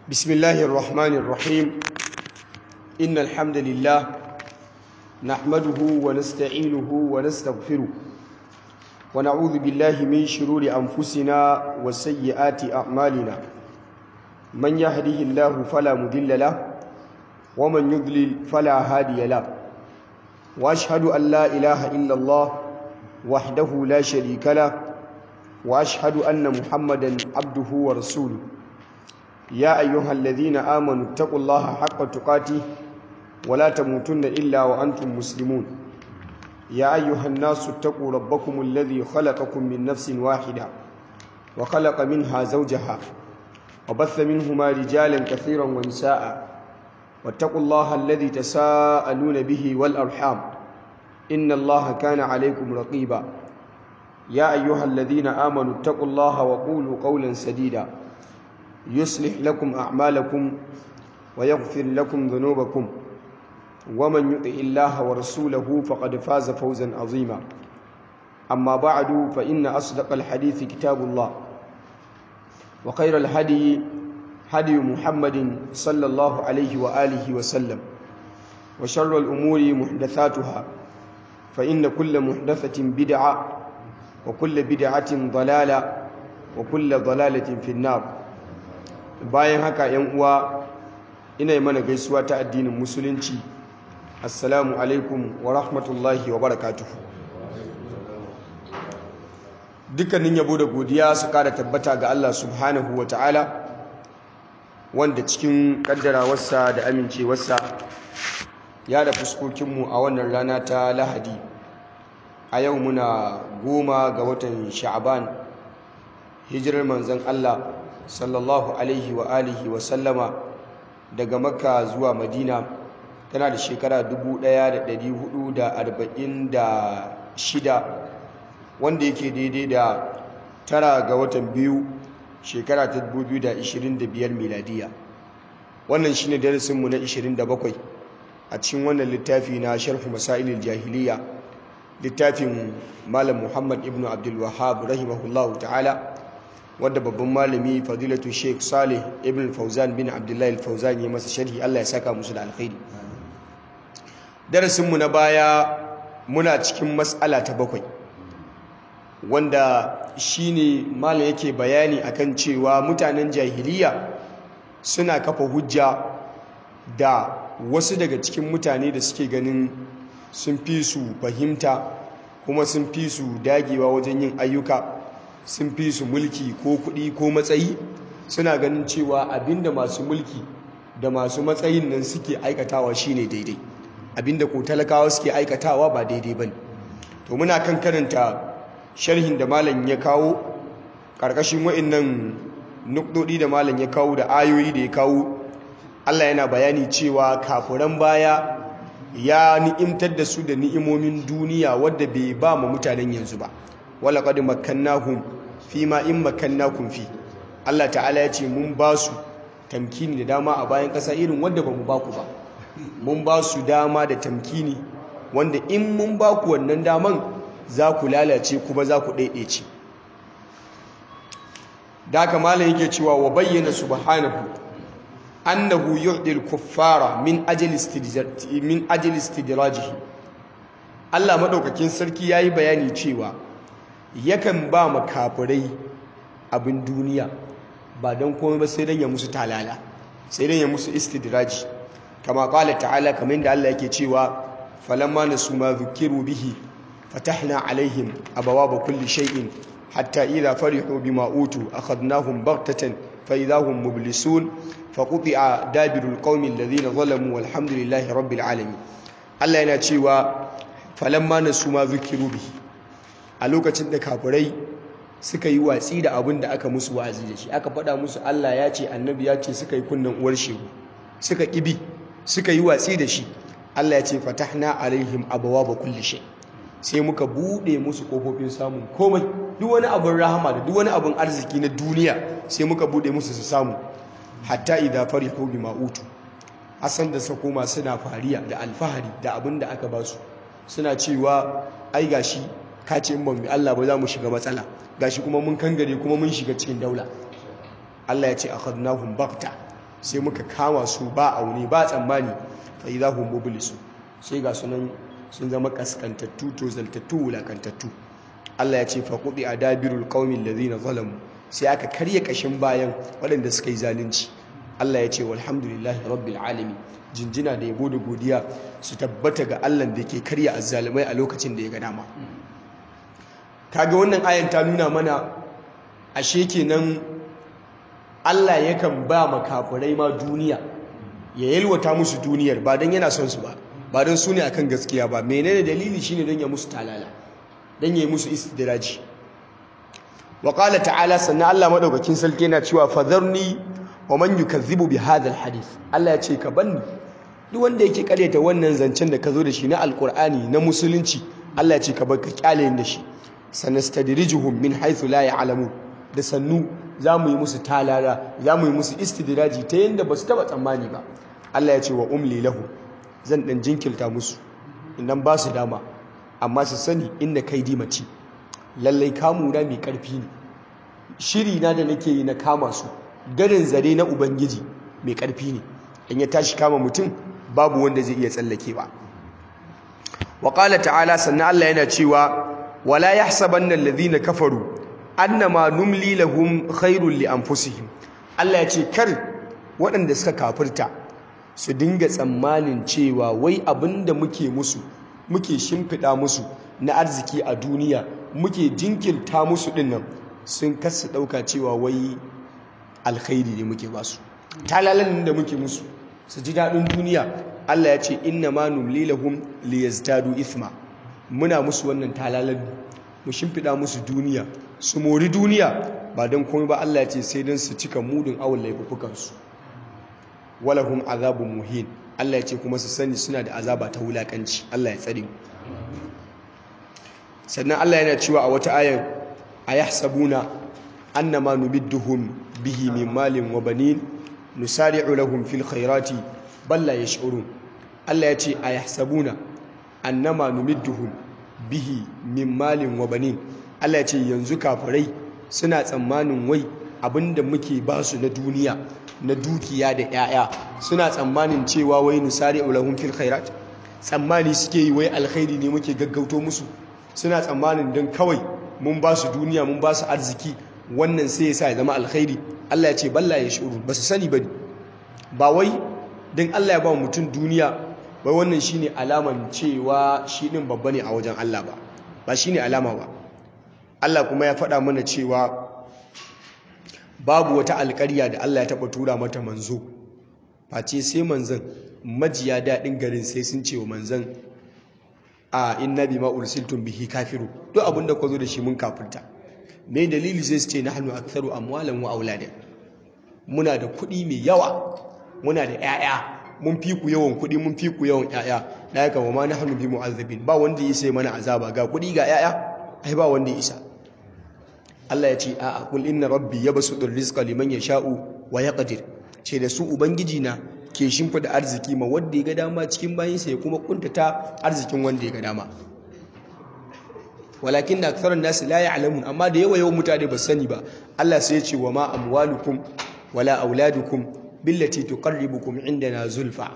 بسم الله الرحمن الرحيم إن الحمد لله نحمده ونستعينه ونستغفره ونعوذ بالله من شرور أنفسنا وسيئات أعمالنا من يهده الله فلا مضل له ومن يضلل فلا هادي له وأشهد أن لا إله إلا الله وحده لا شريك له وأشهد أن محمدا عبده ورسوله يا أيها الذين آمنوا اتقوا الله حق تقاته ولا تموتن إلا وأنتم مسلمون يا أيها الناس اتقوا ربكم الذي خلقكم من نفس واحدة وخلق منها زوجها وبث منهما رجالا كثيرا ونساء واتقوا الله الذي تساءلون به والأرحام إن الله كان عليكم رقيبا يا أيها الذين آمنوا اتقوا الله وقولوا قولا سديدا يصلح لكم أعمالكم ويغفر لكم ذنوبكم ومن يطع الله ورسوله فقد فاز فوزا عظيما أما بعد فإن أصدق الحديث كتاب الله وخير الهدي هدي محمد صلى الله عليه وآله وسلم وشر الأمور محدثاتها فإن كل محدثة بدعة وكل بدعة ضلالة وكل ضلالة في النار bayan haka yan uwa ina yi mana gaisuwa ta addinin musulunci assalamu alaikum wa rahmatullahi wa barakatuhu dukkanin yabo da godiya su kara tabbata ga Allah subhanahu wa ta'ala wanda cikin kaddarawarsa da amincewarsa ya da fuskokinmu a wannan rana ta lahadi a yau muna goma ga watan sha'aban hijirar manzon Allah sallallahu alaihi wa alihi wa sallama daga makka zuwa madina tana da shekara 1446 wanda yake daidai da tara ga watan biyu shekara ta 2025 miladiya wannan shine darasinmu na 27 a cikin wannan littafi na sharhu masailil jahiliya littafin malam muhammad ibn abdul wahhab rahimahullahu ta'ala wadda babban malami fadilatu sheikh salih ibn fauzan bin abdullahi al-fauzan ya masa sharhi Allah ya saka musu da alkhairi darasinmu na baya muna cikin mas'ala ta bakwai wanda shine malam yake bayani akan cewa mutanen jahiliya suna kafa hujja da wasu daga cikin mutane da suke ganin sun fi su fahimta kuma sun fi su dagewa wajen yin ayyuka sun fi su mulki ko kuɗi ko matsayi suna ganin cewa abinda masu mulki da masu matsayin nan suke aikatawa shine daidai abinda ko talakawa suke aikatawa ba daidai bane to muna kan karanta sharhin da malam ya kawo karkashin wa'annan nukdodi da malam ya kawo da ayoyi da ya kawo Allah yana bayani cewa kafuran baya ya ni'imtar da su da ni'imomin duniya wadda bai ba mu mutanen yanzu ba wala qad makkannahum fi ma in makkannakum fi Allah ta'ala ya ce mun ba su tamkini da dama a bayan ƙasa irin wanda ba mu ba ku ba mun ba su dama da tamkini wanda in mun ba ku wannan daman za ku lalace kuma za ku ɗaiɗaice da haka malam yake cewa wa bayyana subhanahu annahu yu'dil kuffara min ajli min ajli istidrajihi Allah madaukakin sarki yayi bayani cewa yakan ba makafirai abin duniya ba don komai ba sai don ya musu talala sai don ya musu istidraji kama kala ta'ala kamar da Allah yake cewa falamma nasu ma dhukiru bihi fatahna alaihim abawaba kulli shay'in hatta idha farihu bima utu akhadnahum baghtatan fa idahum mublisun faquti'a dabirul qaumi alladhina zalamu walhamdulillahi rabbil alamin Allah yana cewa falamma nasu ma dhukiru bihi a lokacin da kafirai suka yi watsi da abin da aka musu wa'azi da shi aka faɗa musu Allah ya ce annabi ya ce suka yi kunnen uwar shegu suka ƙibi suka yi watsi da shi Allah ya ce fatahna alaihim abawaba kulli shay sai muka bude musu kofofin samun komai duk wani abin rahama da duk wani abin arziki na duniya sai muka bude musu su samu hatta idza farihu bima utu asan da suka koma suna fariya da alfahari da abin da aka ba su suna cewa ai gashi ka ce in ban bi Allah ba za mu shiga matsala gashi kuma mun kangare kuma mun shiga cikin daula Allah ya ce akhadnahum bakta sai muka kama su ba aune ba tsammani fa idahum mublisu sai ga sunan sun zama kaskantattu to zaltattu wulakantattu Allah ya ce fa qudi adabirul qaumil ladina zalamu sai aka karya kashin bayan waɗanda suka yi zalunci Allah ya ce walhamdulillahi rabbil alamin jinjina da yabo da godiya su tabbata ga Allah da ke karya azzalumai a lokacin da ya ga dama kaga wannan ayan ta nuna mana ashe kenan Allah yakan ba makafurai ma duniya ya yalwata musu duniyar ba don yana son su ba ba don su ne akan gaskiya ba menene dalili shine don ya musu talala don ya yi musu istidraji wa qala ta'ala sannan Allah madaukakin sarki yana cewa fadharni wa man yukazzibu bi hadha alhadith Allah ya ce ka banni duk wanda yake karyata wannan zancen da ka zo da shi na alqur'ani na musulunci Allah ya ce ka bar ka kyale da shi sanastadrijuhum min haythu la ya'lamun da sannu za mu yi musu talala za mu yi musu istidraji ta yadda ba su taba tsammani ba Allah ya ce wa umli lahu zan dan jinkirta musu idan ba su dama amma su sani inda kai dimati lallai kamuna mai karfi ne shiri na da nake yi na kama su garin zare na ubangiji mai karfi ne in ya tashi kama mutum babu wanda zai iya tsallakewa wa qala ta'ala sannan Allah yana cewa wala yahsabanna alladhina kafaru annama numli lahum khairul li anfusihim Allah ya ce kar waɗanda suka kafirta su dinga tsammanin cewa wai abinda muke musu muke shimfiɗa musu na arziki a duniya muke jinkirta musu dinnan sun kasa ɗauka cewa wai alkhairi ne muke basu talalan da muke musu su ji daɗin duniya Allah ya ce inna ma numli lahum liyazdadu ithma muna musu wannan talalan mu shimfiɗa musu duniya su mori duniya ba don komai ba Allah ya ce sai don su cika mudun awon laifukansu walahum azabun muhin Allah ya ce kuma su sani suna da azaba ta wulakanci Allah ya tsare sannan Allah yana cewa a wata ayan ayahsabuna annama numidduhum bihi min malin wa banin nusari'u lahum fil khairati bal la yash'urun Allah ya ce ayahsabuna annama numidduhum bihi min malin wa banin Allah ya ce yanzu kafirai suna tsammanin wai abinda muke ba su na duniya na dukiya da 'ya'ya suna tsammanin cewa wai nusari ulahum fil khairat tsammani suke yi wai alkhairi ne muke gaggauto musu suna tsammanin don kawai mun ba su duniya mun ba su arziki wannan sai ya sa ya zama alkhairi Allah ya ce balla ya shuru ba su sani ba ba wai don Allah ya ba mutum duniya wai wannan shine alaman cewa shi din babba ne a wajen Allah ba ba shine alama ba Allah kuma ya faɗa mana cewa babu wata alƙarya da Allah ya taɓa tura mata manzo face sai manzan majiya daɗin garin sai sun ce wa manzan a inna bima ursiltum bihi kafiru duk abinda ka zo da shi mun kafirta me dalili sai su ce nahnu aktharu amwalan wa auladan muna da kuɗi mai yawa muna da 'ya'ya mun fi ku yawan kuɗi mun fi ku yawan 'ya'ya da haka wa ma nahnu bi mu'azzabin ba wanda ya sai mana azaba ga kuɗi ga 'ya'ya ai ba wanda ya isa Allah ya ce a'a kul inna rabbi yabsutur rizqa liman yasha'u wa yaqdir ce da su ubangiji na ke shimfida arziki ma wanda ya ga dama cikin bayinsa ya kuma kuntata arzikin wanda ya ga dama walakin da aktharun nasi la ya'lamun amma da yawa yawan mutane ba sani ba Allah sai ya ce wa ma amwalukum wala auladukum billati tuqarribukum indana zulfa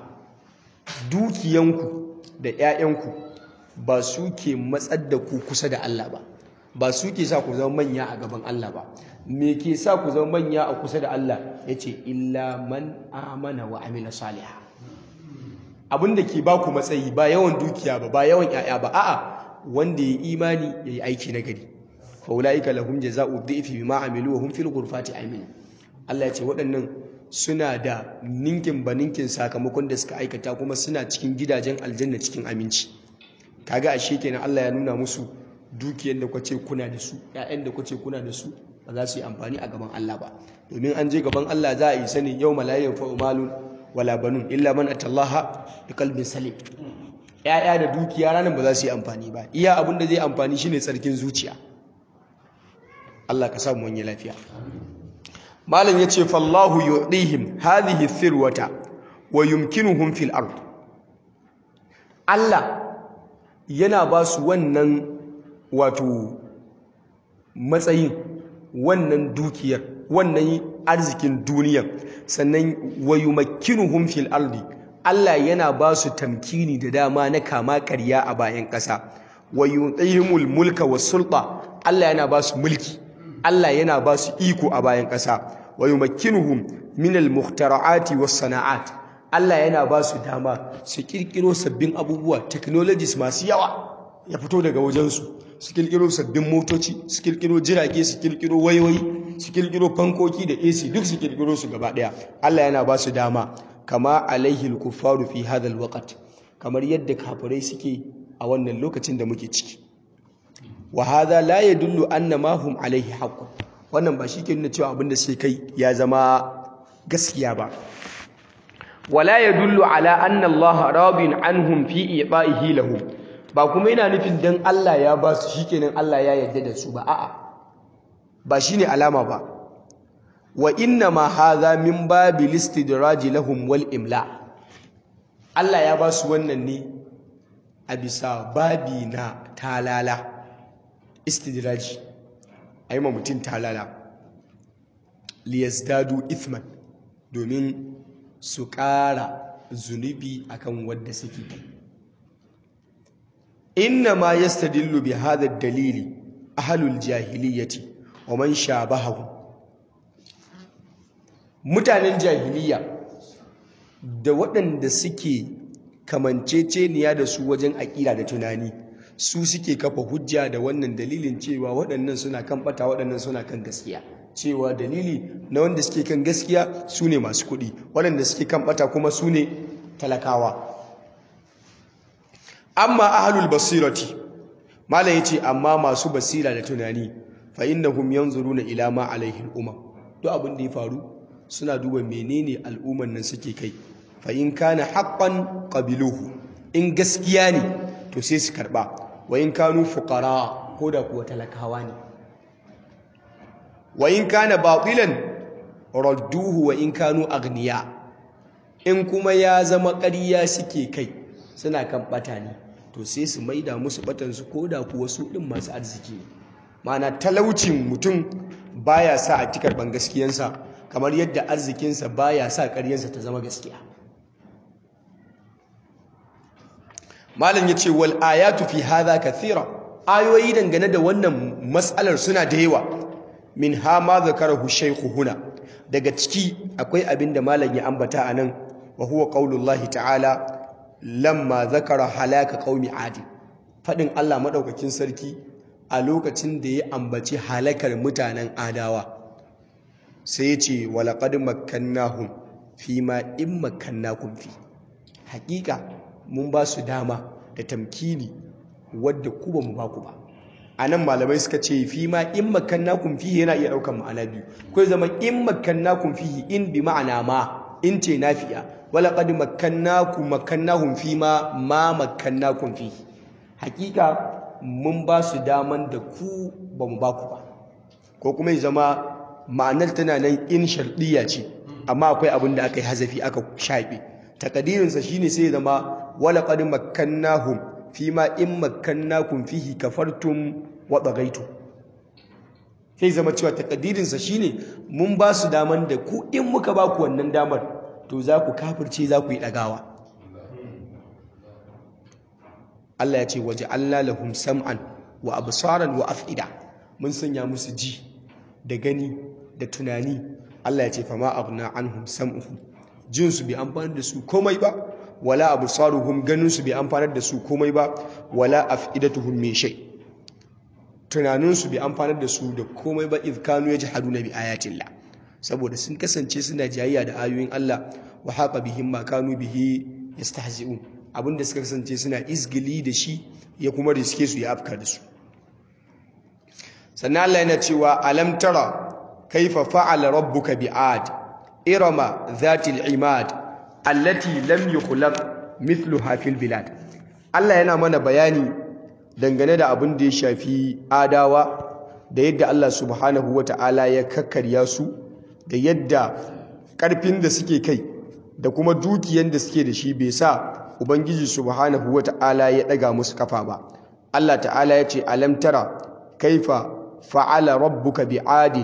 dukiyanku da 'ya'yanku ba su ke matsar da ku kusa da Allah ba ba su ke sa ku zama manya a gaban Allah ba me ke sa ku zama manya a kusa da Allah ya ce illa man amana wa amila saliha abin da ke ba ku matsayi ba yawan dukiya ba ba yawan 'ya'ya ba a'a wanda ya imani ya yi aiki na gari fa ulaika lahum jazaa'u dhifi bima amilu wa hum fil ghurfati amin Allah ya ce waɗannan suna da ninkin ba ninkin sakamakon da suka aikata kuma suna cikin gidajen aljanna cikin aminci kaga ashe kenan Allah ya nuna musu dukiyar da kwace kuna da su ƴaƴan da kwace kuna da su ba za su yi amfani a gaban Allah ba domin an je gaban Allah za a yi sani yau malayin fa umalun wala banun illa man atallaha bi qalbin salim ƴaƴa da dukiya ranan ba za su yi amfani ba iya abin da zai amfani shine tsarkin zuciya Allah ka samu wani lafiya malam yace fallahu yu'dihim hadhihi thirwata wa yumkinuhum fil ard Allah yana ba su wannan wato matsayin wannan dukiyar wannan arzikin duniya sannan wayumakkinuhum fil ardi Allah yana ba su tamkini da dama na kama karya a bayan ƙasa wayuqihimul mulka was sulta Allah yana ba su mulki Allah yana ba su iko a bayan ƙasa wayumakkinuhum min al mukhtara'ati was sana'at Allah yana ba su dama su kirkiro sabbin abubuwa technologies masu yawa ya fito daga wajensu su kirkiro sabbin motoci su kirkiro jirage su kirkiro wayoyi su kirkiro fankoki da AC duk su kirkiro su gaba daya Allah yana ba su dama kama alaihi al-kuffaru fi hadha al-waqt kamar yadda kafirai suke a wannan lokacin da muke ciki wa hadha la yadullu anna ma hum alaihi haqqun wannan ba shi ke nuna cewa abin da suke kai ya zama gaskiya ba wala yadullu ala anna Allah radin anhum fi iba'ihi lahum ba kuma yana nufin dan Allah ya ba su shikenan Allah ya yarda da su ba a'a ba shine alama ba wa inna ma hadha min babil istidraj lahum wal imla Allah ya ba su wannan ne a bisa babi na talala istidraj ayi ma mutum talala liyazdadu ithman domin su ƙara zunubi akan wadda suke inna ma yastadillu bi hadha dalili ahlul jahiliyyati wa man shabahu mutanen jahiliya da waɗanda suke kamanceceniya da su wajen aƙida da tunani su suke kafa hujja da wannan dalilin cewa waɗannan suna kan ɓata waɗannan suna kan gaskiya cewa dalili na wanda suke kan gaskiya su ne masu kuɗi waɗanda suke kan ɓata kuma su ne talakawa amma ahlul basirati malam yace amma masu basira da tunani fa innahum yanzuruna ila ma alaihi al-umma duk abin da ya faru suna duba menene al'umman nan suke kai fa in kana haqqan qabiluhu in gaskiya ne to sai su karba wa in kanu fuqara ko da kuwa talakawa ne wa in kana batilan radduhu wa in kanu agniya in kuma ya zama ƙarya suke kai suna kan bata ne to sai su maida musu batansu ko da kuwa su ɗin masu arziki ne mana talaucin mutum baya sa a tikar ban gaskiyansa kamar yadda arzikinsa baya sa ƙaryansa ta zama gaskiya malam ya ce wal ayatu fi hadha kathira ayoyi dangane da wannan matsalar suna da yawa min ha ma zakarahu shaykhu huna daga ciki akwai abin da malam ya ambata anan wa huwa qaulullahi ta'ala lamma zakara halaka qaumi adi fadin Allah madaukakin sarki a lokacin da ya ambaci halakar mutanen adawa sai ya ce walaqad makkannahum fi ma in makkannakum fi hakika mun ba su dama da tamkini wadda ku ba mu ba ku ba anan malamai suka ce fi ma in makkannakum fi yana iya daukan ma'ana biyu ko zama in makkannakum fi in bi ma'ana ma in ce nafiya walaƙad makkannakum makkannahum fi ma ma makkannakum fi hakika mun ba su daman da ku ba mu ba ku ba ko kuma ya zama ma'anar tana nan in sharɗiya ce amma akwai abin da aka yi hazafi aka shaɓe takadirinsa shine sai ya zama walaƙad makkannahum fi ma in makkannakum fihi kafartum wa bagaitu sai zama cewa takadirinsa shine mun ba su daman da ku in muka ba ku wannan damar to za ku kafirce za ku yi ɗagawa Allah ya ce waje Allah lahum sam'an wa absaran wa af'ida mun sanya musu ji da gani da tunani Allah ya ce fama aghna anhum sam'uhum jin su bai amfani da su komai ba wala absaruhum ganin su bai amfani da su komai ba wala af'idatuhum min shay tunanin su bai amfani da su da komai ba idh kanu yajhaduna bi ayatillah saboda sun kasance suna jayayya da ayoyin Allah wa haqa bihim ma kanu bihi yastahzi'un abinda suka kasance suna izgili da shi ya kuma riske su ya afka da su sannan Allah yana cewa alam tara kaifa fa'ala rabbuka bi'ad irama dhatil imad allati lam yukhlaq mithluha fil bilad Allah yana mana bayani dangane da abin da ya shafi adawa da yadda Allah subhanahu wata'ala ya kakkarya su da yadda ƙarfin da suke kai da kuma dukiyan da suke da shi bai sa ubangiji subhanahu wata'ala ya ɗaga musu kafa ba Allah ta'ala ya ce alam tara kaifa fa'ala rabbuka bi'adin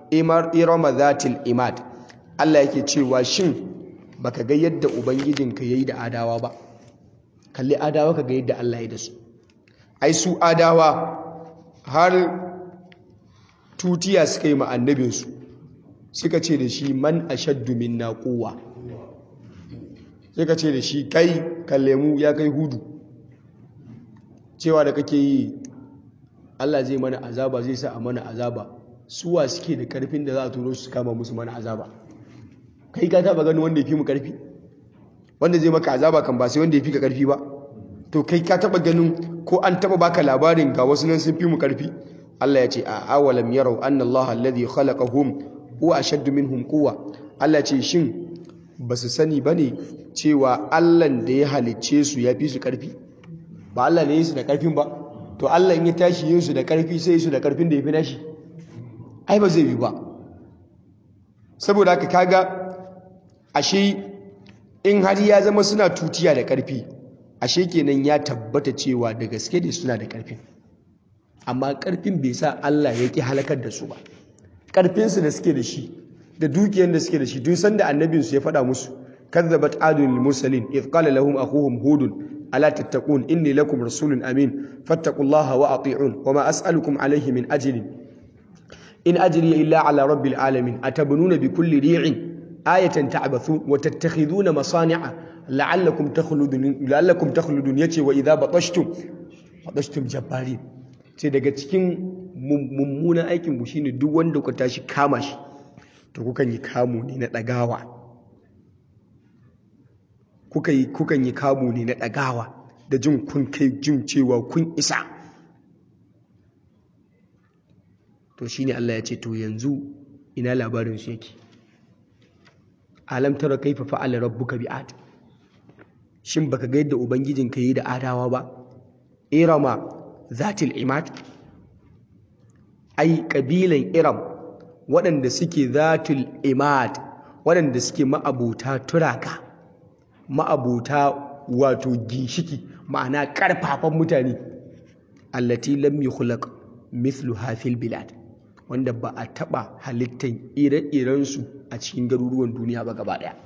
imar irama zatil imad Allah yake cewa shin baka ga yadda ubangijinka yayi da adawa ba kalli adawa ka ga yadda Allah ya da su ai su adawa har tutiya suka yi ma annabinsu suka ce da shi man ashaddu minna quwwa suka ce da shi kai kallemu ya kai hudu cewa da kake yi Allah zai mana azaba zai sa a mana azaba suwa suke da karfin da za a turo su kama musu mana azaba kai ka taba gani wanda ya fi mu karfi wanda zai maka azaba kan ba sai wanda ya fi ka karfi ba to kai ka taba ganin ko an taba baka labarin ga wasu nan sun fi mu karfi Allah ya ce a awalam yarau anna Allah alladhi khalaqahum huwa ashaddu minhum quwwa Allah ce shin basu sani bane cewa Allah da ya halicce su ya fi su karfi ba Allah ne su da karfin ba to Allah in ya tashi yin su da karfi sai su da karfin da ya fi nashi ai ba zai yi ba saboda haka kaga ashe in har ya zama suna tutiya da karfi ashe kenan ya tabbata cewa da gaske ne suna da karfin amma karfin bai sa Allah ya ki halakar da su ba karfinsu da suke da shi da dukiyar da suke da shi duk sanda annabinsu ya faɗa musu kazzabat adun lil mursalin id qala lahum akhuhum hudun ala tattaqun inni lakum rasulun amin fattaqullaha wa ati'un wama as'alukum alayhi min ajrin in ajriya illa ala rabbil alamin atabnuna bikulli ri'in ayatan ta'bathun wa tattakhiduna masani'a la'allakum takhludun la'allakum takhludun yace wa idha batashtum batashtum jabbarin sai daga cikin mummunan aikin ku shine duk wanda ku tashi kama shi to kukan yi kamu ne na dagawa kuka yi kukan yi kamu ne na dagawa da jin kun kai jin cewa kun isa to shine Allah ya ce to yanzu ina labarin su yake alam tara kaifa fa'ala rabbuka bi'ad shin baka ga yadda ubangijinka yi da adawa ba irama zatil imad ai kabilan iram waɗanda suke zatul imad waɗanda suke ma'abuta turaka ma'abuta wato ginshiki ma'ana ƙarfafan mutane allati lam yukhlaq mithlu hafil bilad wanda ba a taɓa halittan ire-irensu a cikin garuruwan duniya ba gaba ɗaya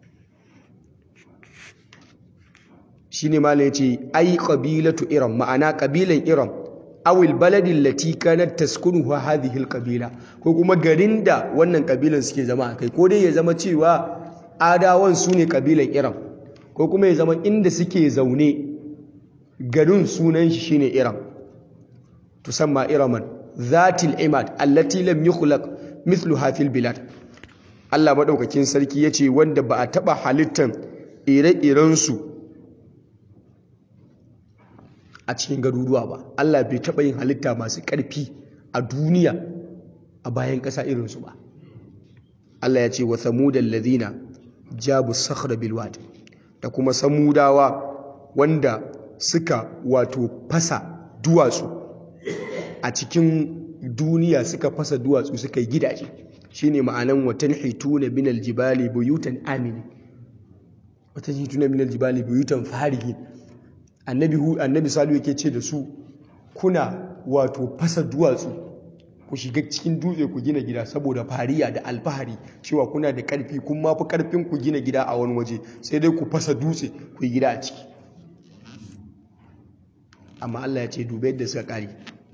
shi ne mala ya ce ai ƙabilatu iram ma'ana ƙabilan iram awil baladin lati kanat taskunu wa hadhihi alqabila ko kuma garin da wannan ƙabilan suke zama a kai ko dai ya zama cewa adawan su ne ƙabilan iram ko kuma ya zama inda suke zaune garin sunan shi shine iram tusamma iraman zatil imad allati lam yukhlaq mithluha fil bilad Allah madaukakin sarki yace wanda ba a taba halittan ire-iren su a cikin garuruwa ba Allah bai taba yin halitta masu ƙarfi a duniya a bayan ƙasa irin su ba Allah ya ce wa samudal ladina jabu sakhra bil wad da kuma samudawa wanda suka wato fasa duwatsu a cikin duniya suka fasa duwatsu suka yi gidaje shine ma'anan watan hituna min aljibali buyutan amini watan hituna min aljibali buyutan farihin annabi hu annabi salu yake ce da su kuna wato fasa duwatsu ku shiga cikin dutse ku gina gida saboda fariya da alfahari cewa kuna da karfi kun ma fi karfin ku gina gida a wani waje sai dai ku fasa dutse ku yi gida a ciki amma Allah ya ce dubai yadda suka kare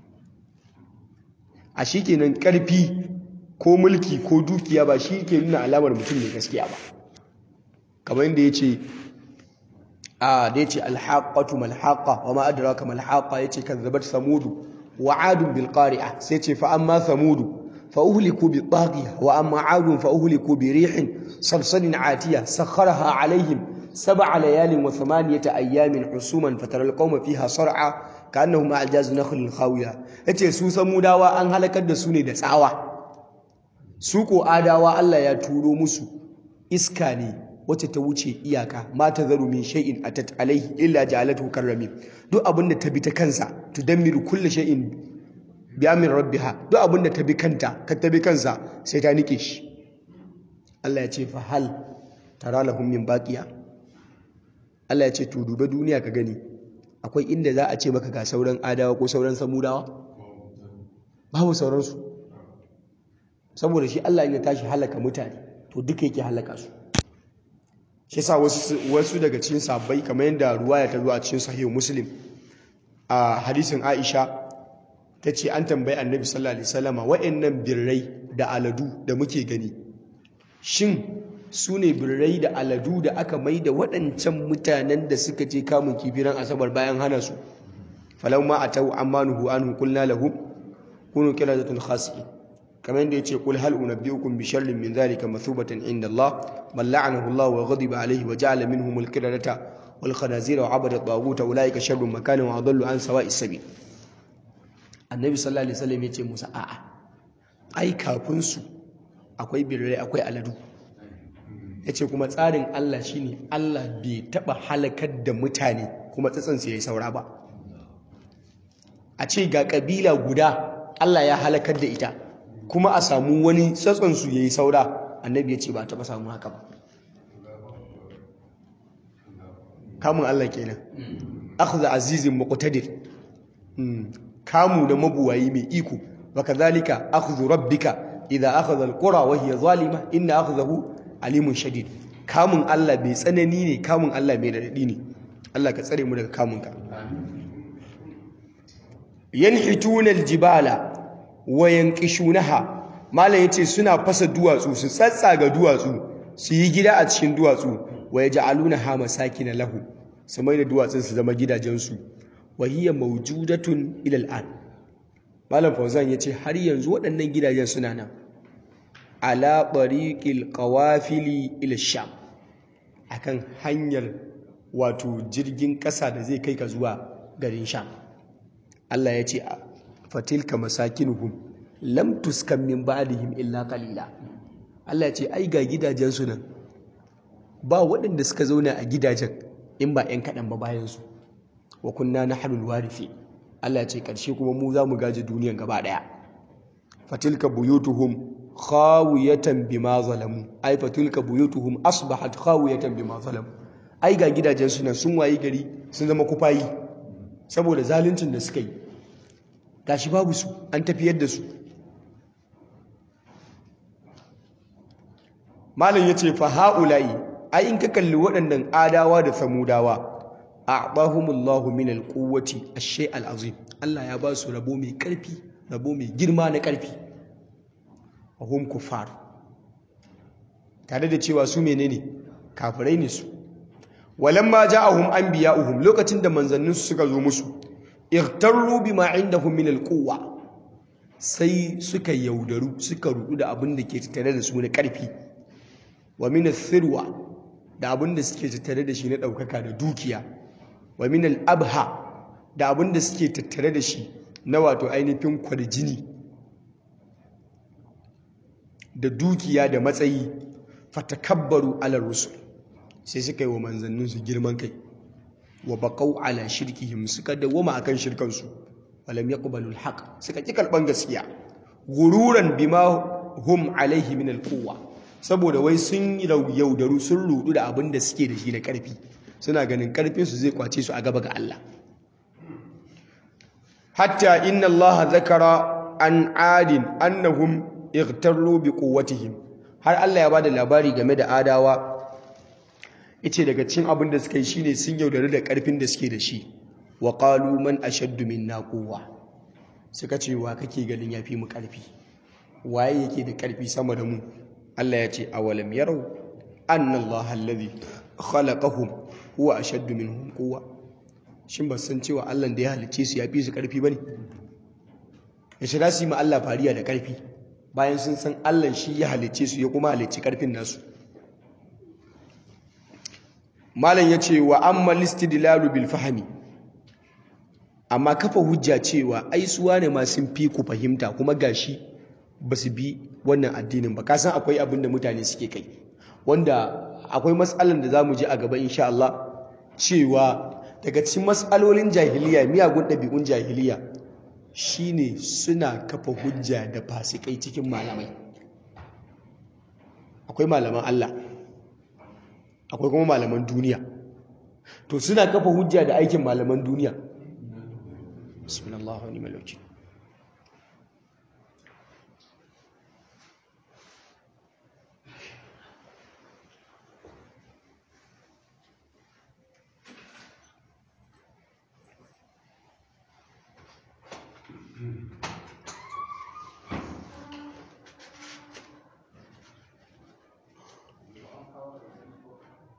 a shi kenan ƙarfi ko mulki ko dukiya ba shi ke nuna alamar mutum mai gaskiya ba kamar yadda ya ce a da ya ce alhaƙatu malhaƙa wa ma'adaraka malhaƙa ya ce kan zabar samudu wa adun bilƙari'a sai ce fa amma samudu fa uhliku bi taghiya wa amma adun fa uhliku bi rihin sarsarin atiya sakharaha alaihim sab'a layalin wa thamaniyata ayyamin husuman fataral qauma fiha sar'a ka'annahum a'jaz nakhlin khawiya yace su samudawa an halakar da su ne da tsawa su ko adawa Allah ya turo musu iska ne wacce ta wuce iyaka ma tazaru min shay'in atat alaihi illa ja'alathu karrami duk abinda ta bi ta kansa tudammiru kulli shay'in bi amri rabbiha duk abinda ta bi kanta ka ta bi kansa sai ta nike shi Allah ya ce fa hal tara lahum min baqiya Allah ya ce to dube duniya ka gani akwai inda za a ce maka ga sauran adawa ko sauran samudawa babu sauransu saboda shi Allah ya tashi halaka mutane to duka yake halaka su shi yasa wasu wasu daga cikin sabbai kamar yadda ruwaya ta zo a cikin sahih muslim a hadisin Aisha tace an tambayi Annabi sallallahu alaihi wasallama wa'annan birrai da aladu da muke gani shin su ne birrai da aladu da aka mai da waɗancan mutanen da suka je kamun kifiran asabar bayan hana su falamma atau ammanuhu anhu qulna lahum kunu qiladatun khasi'in kamar yadda yace qul hal unabbiukum bi sharrin min dhalika mathubatan inda Allah man la'anahu Allah wa ghadiba alayhi wa ja'ala minhum al-qiradata wal khanazira wa 'abada at-taghut ulaika sharrun makanan wa adallu an sawa'is sabil annabi sallallahu alaihi wasallam yace musa a'a ai kafin su akwai birrai akwai aladu yace kuma tsarin Allah shine Allah bai taba halakar da mutane kuma tsatsan su yayi saura ba a ce ga kabila guda Allah ya halakar da ita kuma a samu wani tsatson su yayi saura annabi yace ba taba samu haka ba kamun Allah kenan akhdha azizin muqtadir kamu da mabuwayi mai iko wakadhalika akhdhu rabbika idha akhadha alqura wa hiya zalima inna akhdahu alimun shadid kamun Allah bai tsanani ne kamun Allah mai radadi ne Allah ka tsare mu daga kamun ka yanhituna aljibala wa yanqishunaha malam yace suna fasa duwatsu su tsatsaga duwatsu su yi gida a cikin duwatsu wa yaj'alunaha masakin lahu su mai da duwatsun su zama gidajensu wa hiya mawjudatun ila al'an malam fauzan yace har yanzu waɗannan gidajen suna nan ala tariqil qawafili ila sham akan hanyar wato jirgin ƙasa da zai kai ka zuwa garin sham Allah ya ce fatilka masakinuhum lam tuskan min ba'dihim illa qalila Allah ya ce ai ga gidajen su nan ba waɗanda suka zauna a gidajen in ba 'yan kaɗan ba bayan su wa kunna nahnu alwarithi Allah ya ce ƙarshe kuma mu za mu gaji duniyan gaba ɗaya fatilka buyutuhum khawiyatan bima zalamu ai fatilka buyutuhum asbahat khawiyatan bima zalamu ai ga gidajen su nan sun wayi gari sun zama kufayi saboda zaluncin da suka yi gashi babu su an tafiyar da su malam yace fa haula'i ai in ka kalli waɗannan adawa da samudawa a'tahumullahu min alquwwati ash-shay al-azim Allah ya ba su rabo mai karfi rabo mai girma na karfi wa hum kuffar tare da cewa su menene kafirai ne su walamma ja'ahum anbiya'uhum lokacin da manzannin su suka zo musu ightarru bima indahum min alquwwa sai suka yaudaru suka rudu da abin da ke tattare da su na karfi wa min athirwa da abin da suke tattare da shi na daukaka da dukiya wa min al-abha da abin da suke tattare da shi na wato ainihin kwarjini da dukiya da matsayi fatakabbaru ala rusul sai suka yi wa manzanninsu girman kai wa baqau ala shirkihim suka dawoma akan shirkansu walam yaqbalu al-haq suka ki kalban gaskiya gururan bima hum alaihi min al-quwwa saboda wai sun yaudaru sun rudu da abin da suke da shi na karfi suna ganin karfinsu zai kwace su a gaba ga Allah hatta inna Allah zakara an adin annahum ightarru bi quwwatihim har Allah ya bada labari game da adawa yace daga cikin abin da suka yi shine sun yaudari da karfin da suke da shi wa qalu man ashaddu minna quwwa suka ce wa kake ganin yafi mu karfi waye yake da karfi sama da mu Allah ya ce awalam yarau anna Allah alladhi khalaqahum huwa ashaddu minhum quwwa shin ba san cewa Allah da ya halice su ya fi su karfi bane ya shira su ma Allah fariya da karfi bayan sun san Allah shi ya halice su ya kuma halice karfin nasu malam yace wa amma listidlalu bil fahmi amma kafa hujja cewa ai suwa ne ma sun fi ku fahimta kuma gashi ba su bi wannan addinin ba kasan akwai abin da mutane suke kai wanda akwai matsalan da za mu ji a gaba insha Allah cewa daga cikin matsalolin jahiliya miyagun ɗabi'un jahiliya shine suna kafa hujja da fasikai cikin malamai akwai malaman Allah akwai kuma malaman duniya to suna kafa hujja da aikin malaman duniya bismillah wa ni'mal wakil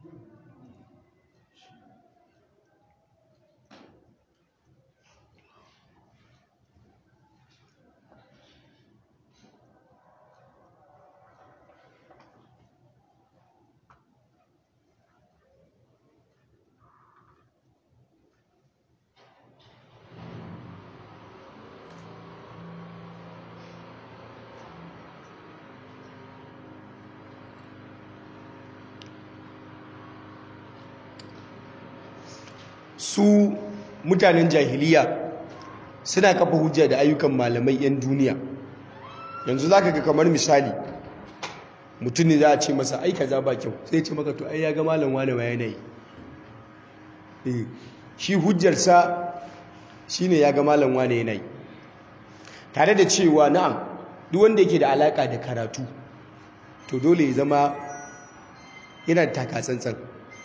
su mutanen jahiliya suna kafa hujja da ayyukan malamai 'yan duniya yanzu za ka ga kamar misali mutum ne za a ce masa ai kaza ba kyau sai ce maka to ai ya ga malam wane ma yanayi shi hujjarsa shine ya ga malam wane yanayi tare da cewa na'am duk wanda yake da alaka da karatu to dole ya zama yana da takatsantsan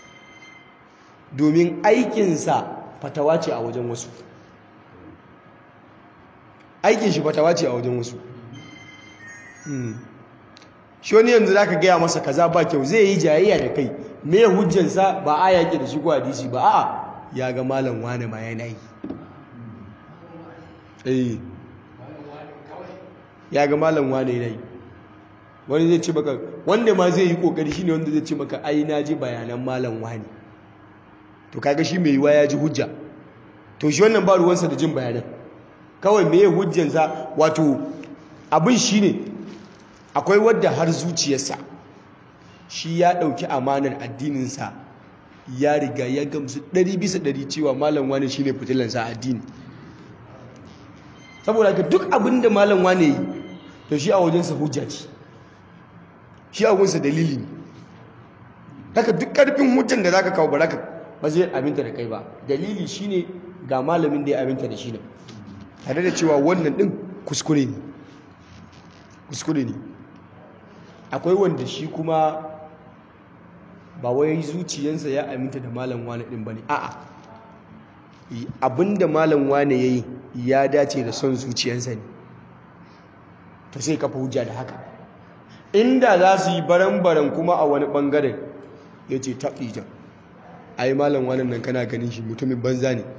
domin aikinsa fatawa ce a wajen wasu aikin shi fatawa ce a wajen wasu shi wani yanzu za ka gaya masa kaza ba kyau zai yi jayayya da kai me hujjansa ba a yaƙi da shi ko hadisi ba a ya ga malam wane ma yana yi ya ga malam wane yana yi wani zai ce maka wanda ma zai yi kokari shine wanda zai ce maka ai na ji bayanan malam wane to kaga shi mai yiwa ya ji hujja to shi wannan ba ruwansa da jin bayanan kawai me hujjansa wato abin shine akwai wadda har zuciyarsa shi ya ɗauki amanar addininsa ya riga ya gamsu ɗari bisa ɗari cewa malam wane shine fitilansa addini saboda ka duk abin da malam wane yi to shi a wajensa hujja ce shi a wajensa dalili ne haka duk ƙarfin hujjan da za ka kawo baraka ba zai aminta da kai ba dalili shine ga malamin da ya aminta da shi ne tare da cewa wannan din kuskure ne kuskure ne akwai wanda shi kuma ba wai zuciyansa ya aminta da malam wane din bane a'a abinda malam wane yayi ya dace da son zuciyansa ne to sai kafa hujja da haka inda za su yi baran-baran kuma a wani bangaren ya ce taɓi jan ai malam wannan nan kana ganin shi mutumin banza ne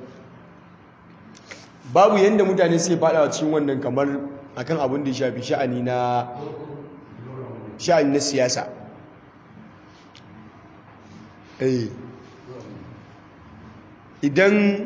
babu yadda mutane sai fada cikin wannan kamar akan abin da ya shafi sha'ani na sha'ani na siyasa idan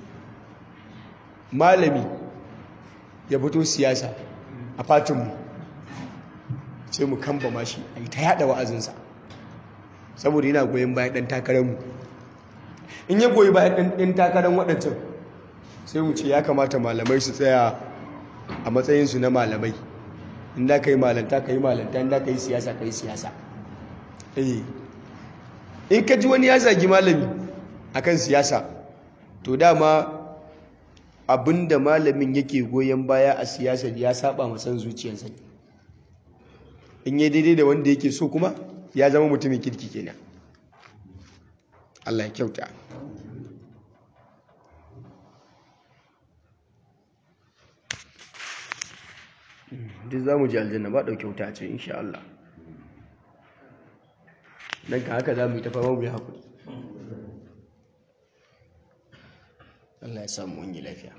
malami ya fito siyasa a fatinmu sai mu kamba mashi a yi ta yada wa'azinsa saboda yana goyon bayan ɗan takararmu in ya goyi bayan ɗan takarar waɗancan sai mu ce ya kamata malamai su tsaya a matsayinsu na malamai in da ka yi malanta ka yi malanta in da ka yi siyasa ka yi siyasa in ka ji wani ya zagi malami akan siyasa to dama abinda malamin yake goyon baya a siyasa ya saba masan zuciyarsa in yi daidai da wanda yake so kuma ya zama mutumin kirki kenan Allah ya kyauta duk za mu ji aljanna ba ɗauke wuta ce insha Allah don ka haka za mu yi ta fama mu yi haƙuri Allah ya samu wani lafiya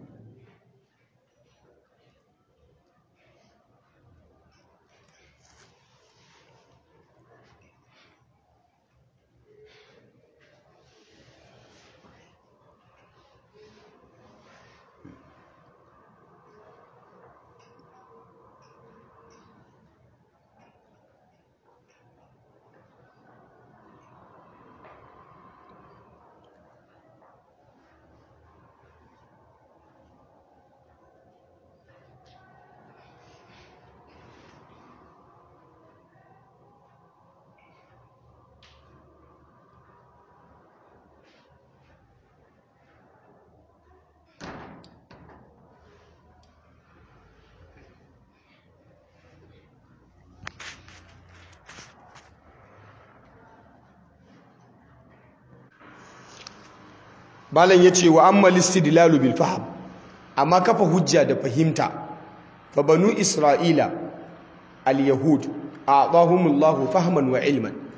malam ya ce wa amma listidlalu bil faham amma kafa hujja da fahimta fa banu isra'ila al yahud a'tahumullahu fahman wa ilman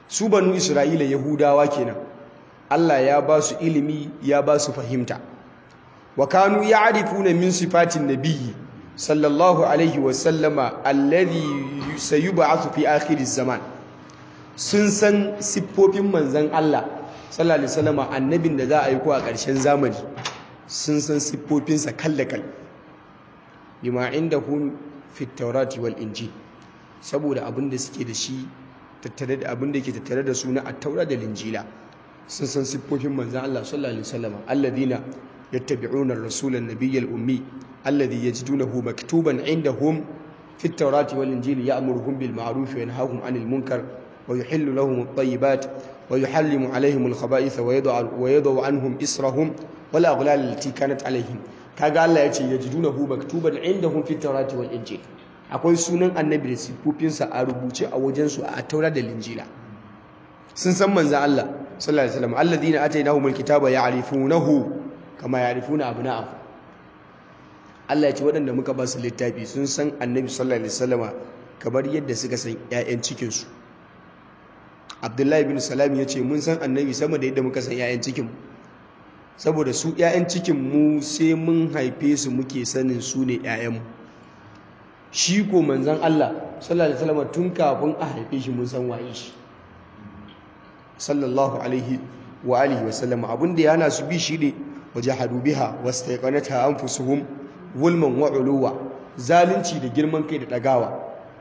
su banu isra'ila yahudawa kenan Allah ya ba su ilimi ya ba su fahimta wa kanu ya'rifuna min sifatin nabiyyi sallallahu alaihi wa sallama alladhi sayub'athu fi akhir zaman sun san siffofin manzon Allah sallallahu alaihi wasallama annabin da za a yi ko a ƙarshen zamani sun san siffofinsa kallakal bima indahum fi tawrati wal injil saboda abin da suke da shi tattare da abin da yake tattare da su na at-taura da linjila sun san siffofin manzon Allah sallallahu alaihi wasallama alladhina yattabi'una ar-rasula an-nabiyya al-ummi alladhi yajidunahu maktuban indahum fi at-taurati wal injili ya'muruhum bil ma'ruf wa yanhahum 'anil munkar ويحل لهم الطيبات ويحرم عليهم الخبائث ويضع ويضع عنهم إسرهم والأغلال التي كانت عليهم kaga Allah ya ce yajidunahu maktuban indahum fi tawrati wal injil akwai sunan annabi da sifofinsa a rubuce a wajen su a taura da linjila sun san manzon Allah sallallahu alaihi wasallam alladhina atainahumul kitaba ya'rifunahu kama ya'rifuna abna'ahum Allah ya ce waɗanda muka ba su littafi sun san annabi sallallahu alaihi wasallama kamar yadda suka san ƴaƴan cikin su abdullahi bin salam ya ce mun san annabi sama da yadda muka san 'ya'yan cikin saboda su 'ya'yan cikin mu sai mun haife su muke sanin su ne 'ya'yanmu shi ko manzan Allah sallallahu alaihi wasallam tun kafin a haife shi mun san waye shi sallallahu alaihi wa alihi wasallam abin da yana su bi shi ne wajahadu biha wastaqanata anfusuhum zulman wa uluwa zalunci da girman kai da dagawa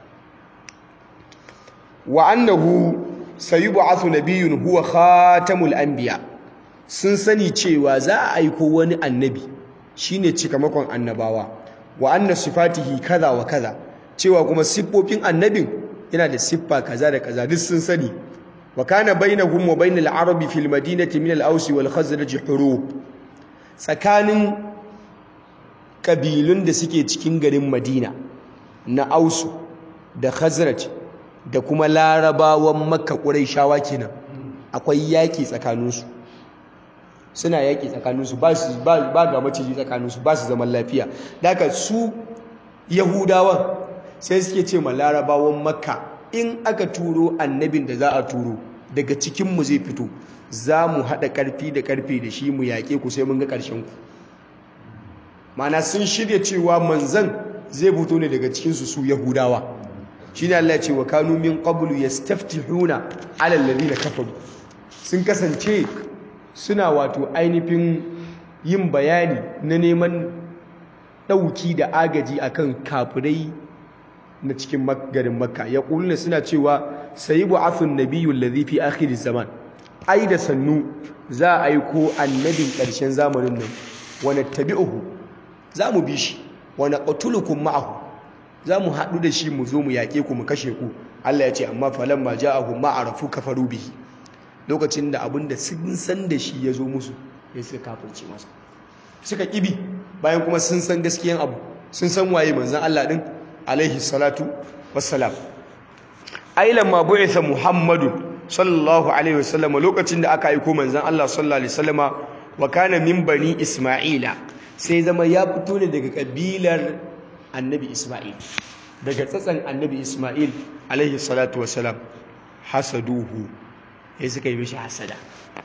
wa annahu sayub'athu nabiyyun huwa khatamul anbiya sun sani cewa za a aiko wani annabi shine cikamakon annabawa wa anna sifatihi kaza wa kaza cewa kuma siffofin annabin yana da siffa kaza da kaza duk sun sani wa kana bainahum wa bainal arabi fil madinati min al-aws wal khazraj hurub tsakanin kabilun da suke cikin garin madina na ausu da khazraj da kuma larabawan makka ƙuraishawa kenan akwai yaƙi tsakaninsu suna yaƙi tsakaninsu ba ga maciji tsakaninsu ba su zaman lafiya daga su yahudawan sai suke ce ma larabawan makka in aka turo annabin da za a turo daga cikinmu zai fito za mu haɗa ƙarfi da ƙarfi da shi mu yaƙe ku sai mun ga ƙarshen ku mana sun shirya cewa manzan zai fito ne daga cikinsu su yahudawa shi ne Allah ce wa kanu min qablu yastaftihuna ala alladhina kafaru sun kasance suna wato ainihin yin bayani na neman ɗauki da agaji akan kafirai na cikin garin makka ya ƙuluna suna cewa sayi bu'athun nabiyyu alladhi fi akhir zaman ai da sannu za a aiko annabin ƙarshen zamanin nan wa nattabi'uhu za mu bi shi wa naqtulukum ma'ahu za mu haɗu da shi mu zo mu yaƙe ku mu kashe ku Allah ya ce amma falan ma ja'ahu ma arafu kafaru bihi lokacin da abin da sun san da shi ya zo musu ya suka kafirce masa suka ƙibi bayan kuma sun san gaskiyan abu sun san waye manzon Allah din alaihi salatu wassalam ailan ma bu'itha muhammadu sallallahu alaihi wasallam lokacin da aka aiko manzon Allah sallallahu alaihi wasallama wa kana min bani isma'ila sai zama ya fito ne daga kabilar annabi Ismail daga tsatsan annabi Ismail alaihi salatu wasalam hasaduhu ya suka yi mishi hasada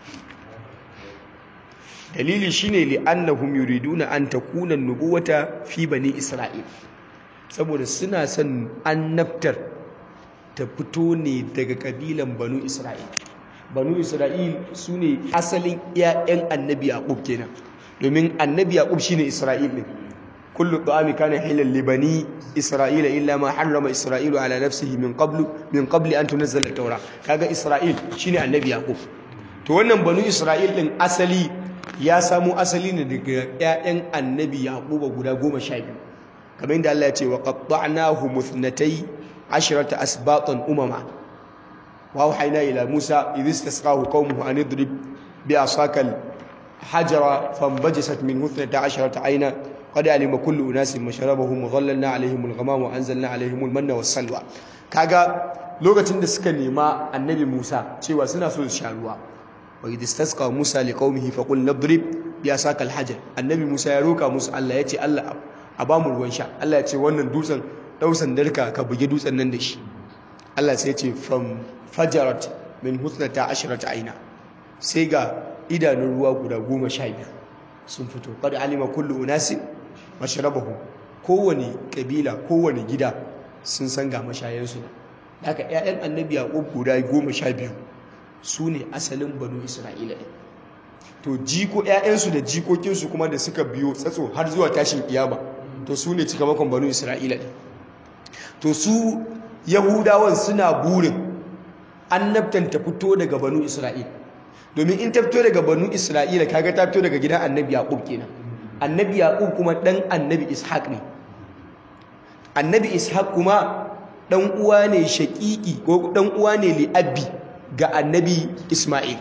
dalili shine li'annahum yuriduna an takuna nubuwata fi bani Isra'il saboda suna son annabtar ta fito ne daga kabilan banu Isra'il banu Isra'il sune asalin 'ya'yan annabi Yaqub kenan domin annabi Yaqub shine Isra'il din كل الطعام كان حلا لبني إسرائيل إلا ما حرم إسرائيل على نفسه من قبل من قبل أن تنزل التوراة كاغا إسرائيل شيني النبي يعقوب to wannan banu Isra'il din asali ya samu asali ne daga ƴaƴan annabi Yaquba guda 12 kamar inda Allah ya ce wa qatta'nahu muthnatay ashrata asbatan umama wa wahayna ila Musa idh istasqahu qaumuhu an idrib bi asakal hajara fanbajasat min huthnata ashrata ayna قد علم كل اناس مشربهم وظللنا عليهم الغمام وانزلنا عليهم المن والسلوى kaga lokacin da suka nema annabi Musa cewa suna so su sha ruwa wa idh istasqa Musa liqaumihi faqul nadrib bi asaka alhajar annabi Musa ya roka musu Allah ya ce Allah a ba mu ruwan sha Allah ya ce wannan dutsen dausan darka ka buge dutsen nan da shi Allah sai ya ce fam fajarat min husnata ashrata aina sai ga idanun ruwa guda goma sha biyu sun fito qad alima kullu unasin mashrabahu kowane kabila kowane gida sun san ga mashayansu haka ƴaƴan annabi yaqub guda goma sha biyu su ne asalin banu isra'ila ɗin to jiko ƴaƴansu da jikokinsu kuma da suka biyo tsatso har zuwa tashin kiyama to su ne cikamakon banu isra'ila ɗin to su yahudawan suna burin annabtan ta fito daga banu isra'ila domin in ta fito daga banu isra'ila kaga ta fito daga gidan annabi yaqub kenan annabi yaqub kuma dan annabi ishaq ne annabi ishaq kuma dan uwa ne shaqiqi ko dan uwa ne li abi ga annabi isma'il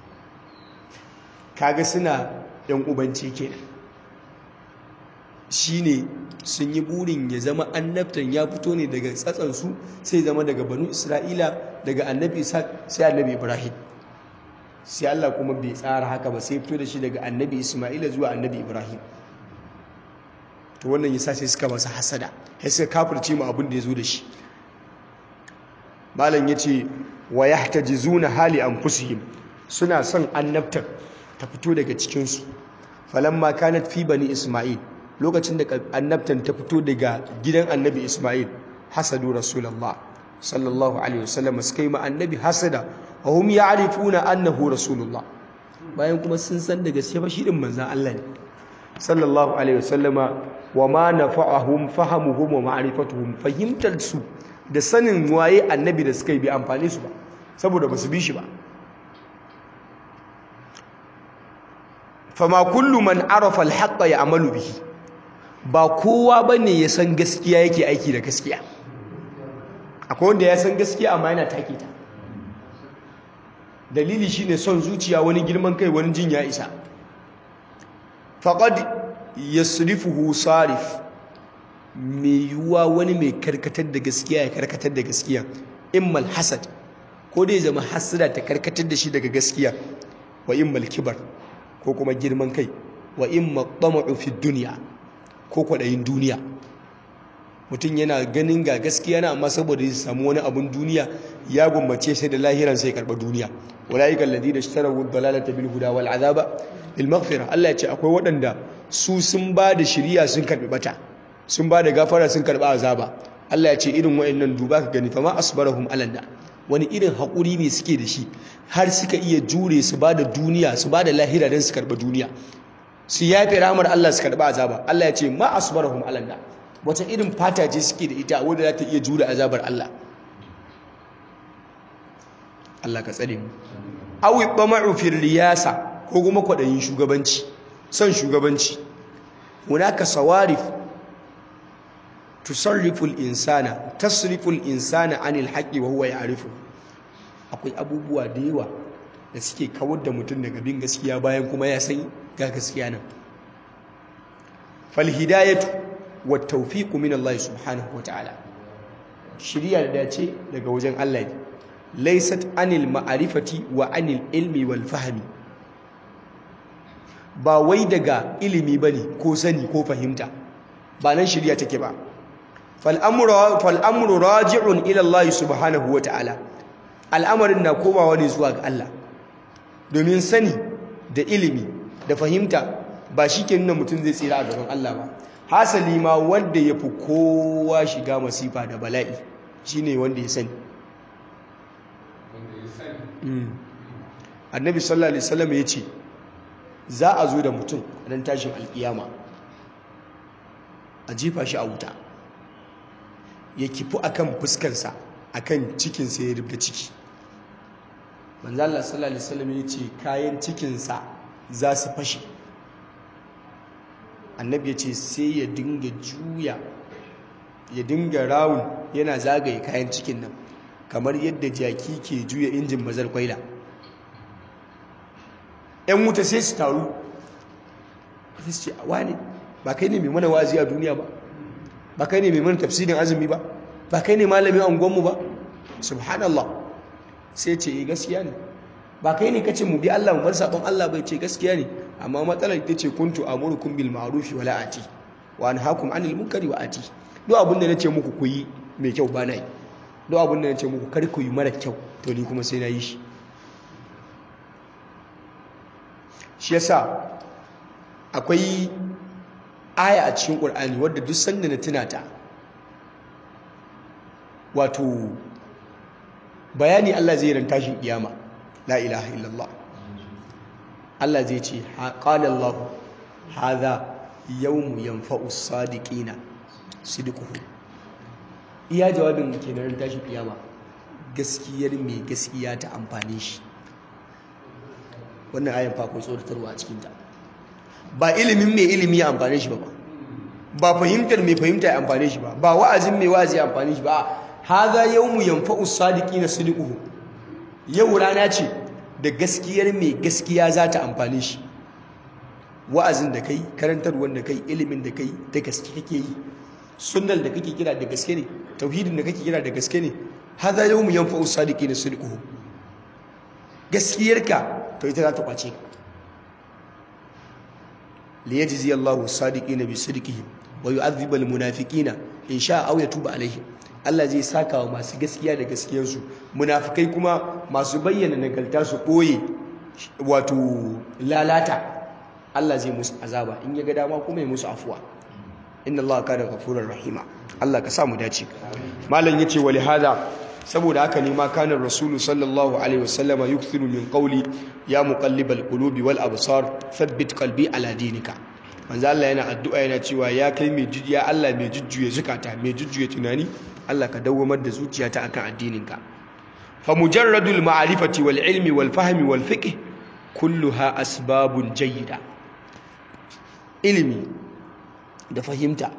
kaga suna yan ubanci kenan shine sun yi burin ya zama annabtan ya fito ne daga tsatsansu sai zama daga banu isra'ila daga annabi ishaq sai annabi ibrahim sai Allah kuma bai tsara haka ba sai fito da shi daga annabi isma'ila zuwa annabi ibrahim to wannan yasa sai suka masa hasada sai suka kafirce mu abin da ya zo da shi malam yace wa yahtajizuna hali anfusihim suna son annabtar ta fito daga cikin su falamma kanat fi bani isma'il lokacin da annabtan ta fito daga gidan annabi isma'il hasadu rasulullah sallallahu alaihi wasallam suka yi ma annabi hasada wa hum ya'rifuna annahu rasulullah bayan kuma sun san da gaske fa shi din manzon Allah ne sallallahu alaihi wasallama wa ma nafa'ahum fahamuhum wa ma'rifatuhum fahimtar su da sanin waye annabi da suka yi bi amfani su ba saboda ba su bi shi ba fama kullu man arafa al-haqqa ya'malu bihi ba kowa bane ya san gaskiya yake aiki da gaskiya akwai wanda ya san gaskiya amma yana take ta dalili shine son zuciya wani girman kai wani jin ya isa faqad yasrifuhu sarif mai yiwuwa wani mai karkatar da gaskiya ya karkatar da gaskiya immal hasad ko dai zama hasada ta karkatar da shi daga gaskiya wa immal kibar ko kuma girman kai wa imma tama'u fi dunya ko kwadayin duniya mutum yana ganin ga gaskiya na amma saboda ya samu wani abun duniya ya gumbace sai da lahiran sai karba duniya ulaika alladhina ishtaraw ad-dalalata bil huda wal azaba bil maghfira Allah ya ce akwai waɗanda su sun ba da shiriya sun karbi bata sun ba da gafara sun karba azaba Allah ya ce irin wayannan duba ka gani fa ma asbarahum alanda wani irin hakuri ne suke da shi har suka iya jure su ba da duniya su ba da lahira don su karba duniya su yafe ramar Allah su karba azaba Allah ya ce ma asbarahum alanda wata irin fata ce suke da ita wadda za ta iya jure azabar Allah Allah ka tsare mu awi tama'u fil riyasa ko kuma kwadayin shugabanci son shugabanci hunaka sawarif tusarrifu al-insana tasrifu al-insana anil haqqi wa huwa ya'rifu akwai abubuwa da yawa da suke kawar da mutum daga bin gaskiya bayan kuma ya san ga gaskiya nan fal hidayatu wat tawfiqu min Allah subhanahu wa ta'ala shiriya da dace daga wajen Allah ne laysat anil ma'arifati wa anil ilmi wal fahmi ba wai daga ilimi bane ko sani ko fahimta ba nan shiriya take ba fal'amuru raji'un ilallahi subhanahu wa ta'ala al'amarin na komawa ne zuwa ga Allah domin sani da ilimi da fahimta ba shi ke nuna mutum zai tsira a gaban Allah ba hasali ma wanda ya fi kowa shiga masifa da bala'i shi ne wanda ya sani annabi sallallahu alaihi wasallam ya ce za a zo da mutum a nan tashin alkiyama a jefa shi a wuta ya kifu akan fuskarsa akan cikinsa ya rubda ciki manzo Allah sallallahu alaihi wasallam ya ce kayan cikinsa za su fashe annabi ya ce sai ya dinga juya ya dinga rawun yana zagaye kayan cikin nan kamar yadda jaki ke juya injin bazar kwaila yan wuta sai su taru sai su ce wani ba kai ne mai mana wazi a duniya ba ba kai ne mai mana tafsirin azumi ba ba kai ne malamin angonmu ba subhanallah sai ce yi gaskiya ne ba kai ne kace mu bi Allah mu bar sabon Allah bai ce gaskiya ne amma matsalar ita ce kuntu amurukum bil ma'ruf wa la ati wa anhaakum anil munkari wa ati duk abin da nace muku ku yi mai kyau ba na yi duk abin da ya ce muku kar ku yi mara kyau to ni kuma sai na yi shi shi yasa akwai aya a cikin ƙur'ani wadda duk sanda na tuna ta wato bayani Allah zai ran tashin kiyama la ilaha illallah Allah zai ce qala Allah hadha yawmu yanfa'u as-sadiqina sidquhu iya jawabin kenan ran tashin kiyama gaskiyar mai gaskiya ta amfane shi wannan ayan fa akwai tsoratarwa a cikin ta ba ilimin mai ilimi ya amfane shi ba ba fahimtar mai fahimta ya amfane shi ba ba wa'azin mai wa'azi ya amfane shi ba haza yawmu yanfa'u sadiqina sidquhu yau rana ce da gaskiyar mai gaskiya za ta amfane shi wa'azin da kai karantarwar da kai ilimin da kai da gaske kake yi sunnal da kake kira da gaske ne tauhidin da kake kira da gaske ne haza yawmu yanfa'u sadiqina sidquhu gaskiyarka to ita za ta kwace ka liyajzi Allahu sadiqina bi sidqihim wa yu'adhibu al-munafiqina in sha'a aw yatuba alaihim Allah zai saka wa masu gaskiya da gaskiyarsu munafikai kuma masu bayyana nagarta su ɓoye wato lalata Allah zai musu azaba in ya ga dama kuma ya musu afuwa inna Allah kana ghafurur rahima Allah ka sa mu dace malam yace wali hada saboda haka ne ma kana rasulu sallallahu alaihi wasallama yukthiru min qawli ya muqallibal qulubi wal absar thabbit qalbi ala dinika manzo Allah yana addu'a yana cewa ya kai mai jujjuya Allah mai jujjuya zukata mai jujjuya tunani Allah ka dawwamar da zuciyata akan addininka fa mujarradul ma'rifati wal ilmi wal fahmi wal fiqh kulluha asbabun jayyida ilimi da fahimta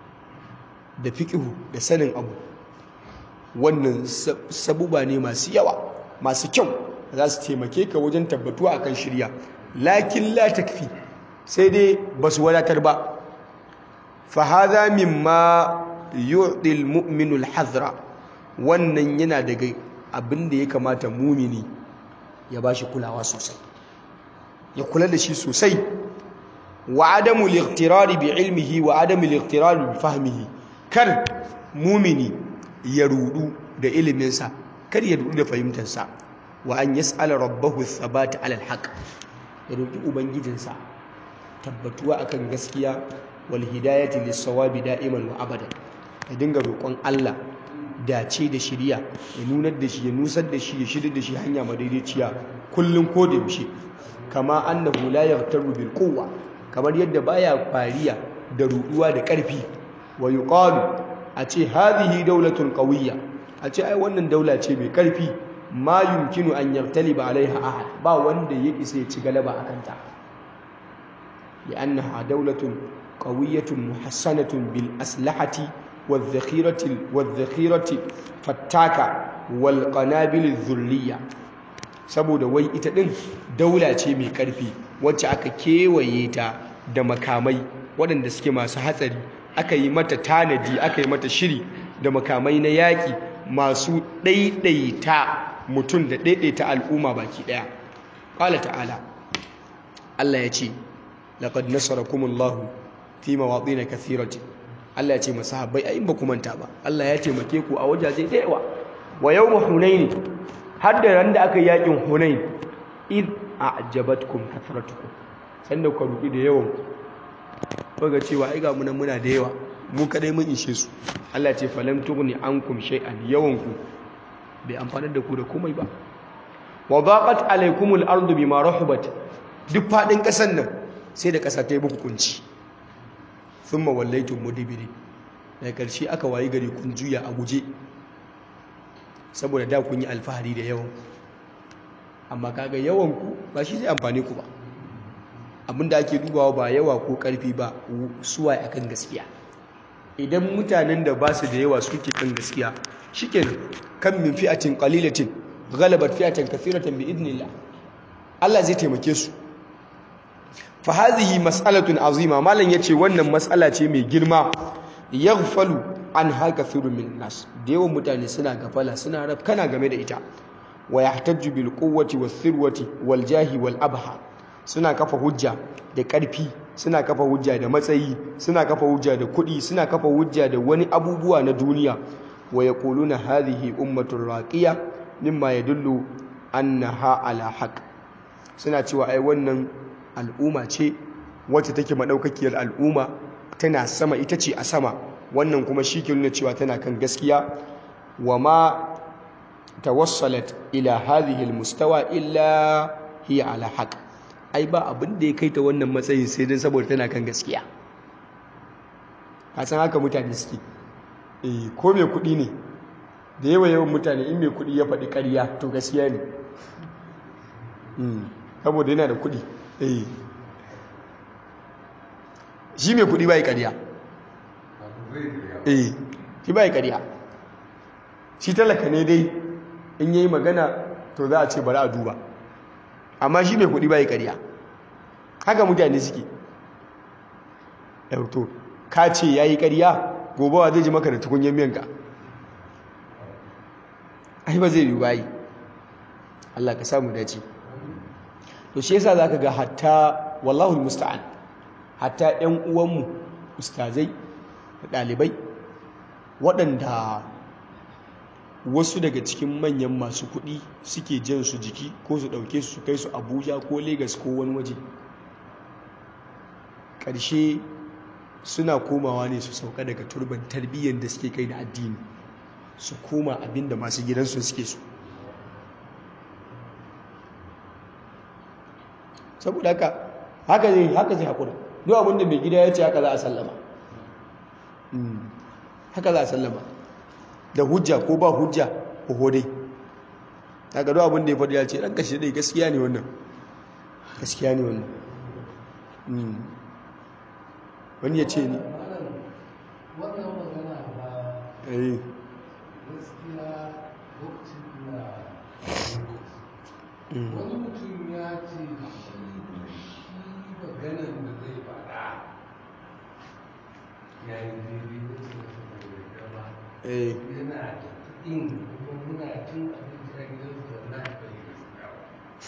da fiqhu da sanin abu wannan sabuba ne masu yawa masu kyau za su taimake ka wajen tabbatuwa akan shirya lakin la takfi sai dai ba su wadatar ba fa hadha mimma yu'ti al-mu'minu al-hazra wannan yana daga abin da ya kamata mumini ya bashi kulawa sosai ya kula da shi sosai wa adamu al-iqtirari bi ilmihi wa adamu al-iqtirari bi fahmihi kar mumini ya rudu da iliminsa kar ya rudu da fahimtarsa wa an yas'ala rabbahu thabata ala al-haq ya roki ubangijinsa tabbatuwa akan gaskiya wal hidayati lis-sawabi da'iman wa abada ya dinga roƙon Allah dace da shiriya ya nunar da shi ya nusar da shi ya shirya da shi hanya madaidaiciya kullum ko da yaushe kama annahu la yaghtaru bil quwwa kamar yadda baya fariya da ruduwa da ƙarfi wa yuqalu a ce hadhihi dawlatun qawiyya a ce ai wannan daula ce mai ƙarfi ma yumkinu an yartaliba alaiha ahad ba wanda ya isa ya ci galaba akan ta لأنها دولة قوية محسنة بالأسلحة والذخيرة والذخيرة فتاكة والقنابل الذرية saboda wai ita din daula ce mai karfi wacce aka kewaye ta da makamai waɗanda suke masu hatsari aka yi mata tanadi aka yi mata shiri da makamai na yaƙi masu ɗaiɗaita mutum da ɗaiɗaita al'umma baki ɗaya ƙala ta'ala Allah ya ce laqad nasarakumullahu fi mawaɗin kathiratin Allah ya ce masahabbai ai ba ku manta ba Allah ya taimake ku a wajaje da yawa wa yawma hunain har da ran da aka yi yakin hunain id a'jabatkum kathratukum sanda ku rubi da yawan ku ga cewa ai ga munan muna da yawa mu kadai mun ishe su Allah ya ce falam tughni ankum shay'an yawan ku bai amfanar da ku da komai ba wa daqat alaykumul ardu bima rahabat duk fadin kasan nan sai da kasa ta yi muku kunci sun mawallaitun mudibiri daga ƙarshe aka wayi gari kun juya a guje saboda da kun yi alfahari da yawan amma kaga yawan ku ba shi zai amfani ku ba abinda ake dubawa ba yawa ko ƙarfi ba suwa a kan gaskiya idan mutanen da ba su da yawa suke kan gaskiya shikenan kan min fi'atin qalilatin ghalabat fi'atan kathiratan bi idnillah Allah zai taimake su fa hadhihi mas'alatun azima malan yace wannan mas'ala ce mai girma yaghfalu an haka thurun min nas da yawan mutane suna gafala suna rab kana game da ita wa yahtajju bil quwwati was thirwati wal jahi wal abha suna kafa hujja da karfi suna kafa hujja da matsayi suna kafa hujja da kuɗi suna kafa hujja da wani abubuwa na duniya wa yaquluna hadhihi ummatun raqiya mimma yadullu annaha ala haqq suna cewa ai wannan al'umma ce wacce take madaukakiyar al'umma tana sama ita ce a sama wannan kuma shi ke nuna cewa tana kan gaskiya wa ma tawassalat ila hadhihi almustawa illa hiya ala haqq ai ba abin da ya kai ta wannan matsayin sai dan saboda tana kan gaskiya ka san haka mutane suke eh ko mai kuɗi ne da yawa yawan mutane in mai kuɗi ya faɗi ƙarya to gaskiya ne saboda yana da kuɗi eh shi mai kuɗi bai ƙarya eh shi bai ƙarya shi talaka ne dai in yayi magana to za a ce bari a duba amma shi mai kuɗi bai ƙarya haka mutane suke to ka ce yayi ƙarya gobawa zai ji maka da tukunyar miyanka ai ba zai yi bayi Allah ka samu dace to shi yasa zaka ga hatta wallahu musta'an hatta ƴan uwanmu ustazai da ɗalibai waɗanda wasu daga cikin manyan masu kuɗi suke jan su jiki ko su ɗauke su kai su abuja ko Legas ko wani waje ƙarshe suna komawa ne su sauka daga turban tarbiyyar da suke kai da addini su koma abinda masu gidansu suke so saboda haka haka zai haka zai haƙura duk abinda mai gida ya ce haka za a sallama haka za a sallama da hujja ko ba hujja ko hodai haka duk abinda ya faɗi ya ce ɗan kashe dai gaskiya ne wannan gaskiya ne wannan wani ya ce ne wannan magana ba eh gaskiya lokacin na wani mutum ya ce shi shi maganan da zai faɗa ya yi daidai da ce da ba eh yana da kuɗin kuma muna cin abinci a gidan su wallahi bai yi gaskiya ba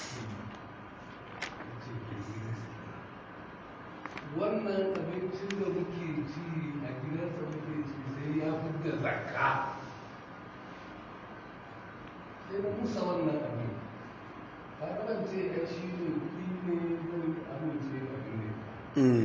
Ya ce bai yi gaskiya wannan abincin da muke ci a gidansa muke ci sai ya fi da zakka sai na musa wannan abin ka kada ce ai shi ne kuɗi ne zan amince da abin ne Mm.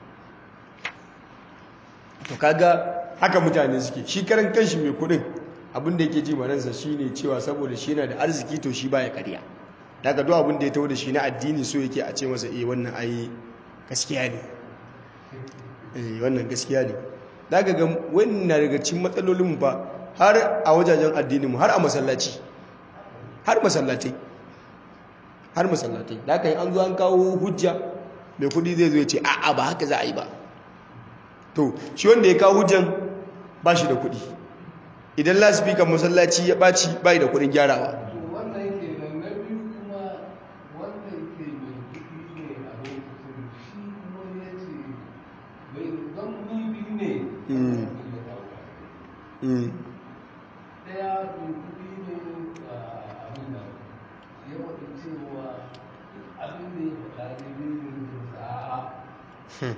to kaga haka mutane suke shi karan kanshi mai kudin abinda yake ji maransa shine cewa saboda shi yana da arziki to shi baya ƙarya daga duk abinda ya taho da shi na addini so yake a ce masa eh wannan ai gaskiya ne eh wannan gaskiya ne daga ga wannan daga cikin matsalolin mu fa har a wajajen addinin mu har a masallaci har masallatai har masallatai da aka yi an zo an kawo hujja mai kudi zai zo ya ce a'a ba haka za a yi ba to shi wanda ya kawo hujjan ba shi da kudi idan lasifikan masallaci ya ɓaci ba da kudin gyarawa to wannan ke nan na biyu kuma wanda ke mai kuɗi ne a lokacin shi kuma ya ce bai zan ni biyu ne Mm. abin ya ɗauka Mm, ɗaya mai kuɗi ne a abin nan ya faɗi cewa duk abin da ya faɗa daidai ne da sa'a hmm,